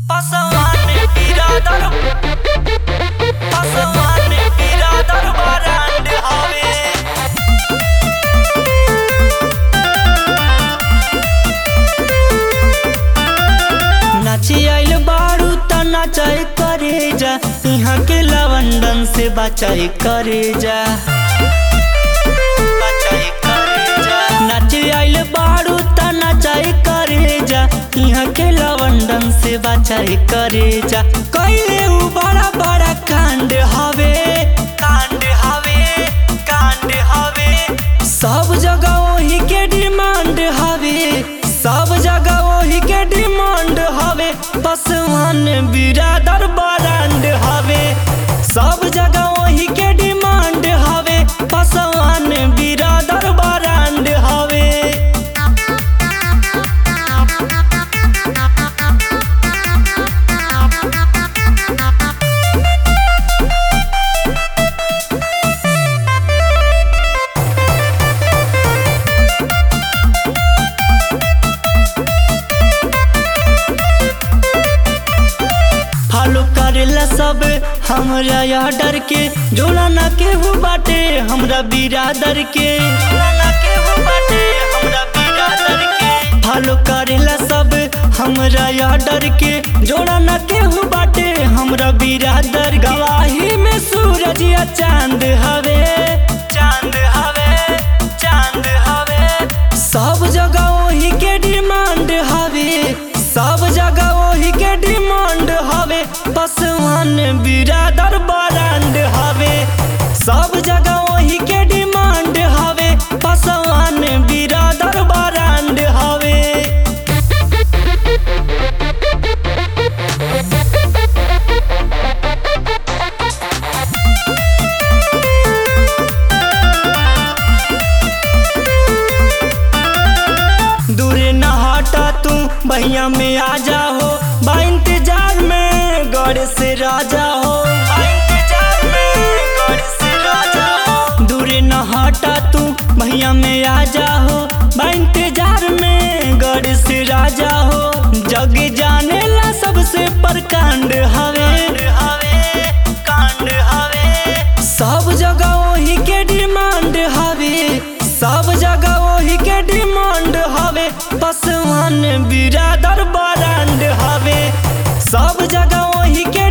Pasawan birader Pasawan birader barand have नाची आइल बारू त नाचाई करे जा यहाँ के लवंडन से बचाई करे जा बचाई करे जा नाची आइल बारू त नाचाई करे जा यहाँ के लवंडन से बचाई करे जा कइले उ बड़ा बड़ा कांड हवे कांड हवे कांड हवे सब जगह वही के डिमांड हवे सब जगह वही के डिमांड हवे पसवान बिरादर ब्रांड हवे सब जगह वही के डिमांड हवे पसवान बिरादर ब्रांड हवे फॉलो करेला सब हमरा ऑर्डर के जोड़ा ना केहू बाटे हमरा बिरादर के जोड़ा ना केहू बाटे हमरा बिरादर के फॉलो करेला सब हमरा ऑर्डर के जोड़ा ना केहू बाटे हमरा बिरादर के। गवाही में सूरज या चांद हवे चांद हवे चांद हवे सब जगह वही के डिमांड हवे सब जगह वही के डिमांड हवे पसवान बिरादर ब्रांड हवे सब जगह वही के डिमांड हवे पसवान बिरादर ब्रांड हवे दूरे न हटा तू भैया में आ जाओ बा इंतजार में गड़ से राजा हो बा इंतजार में गड़ से राजा हो दूरे न हटा तू भैया में आ जाओ बा इंतजार में गड़ से राजा हो जग जाने ला सबसे प्रकांड हवे हवे कांड हवे सब जगह वही के डिमांड हवे सब जगह वही के डिमांड हवे पसवान बिरादर ब्रांड हवे सब जगह वही के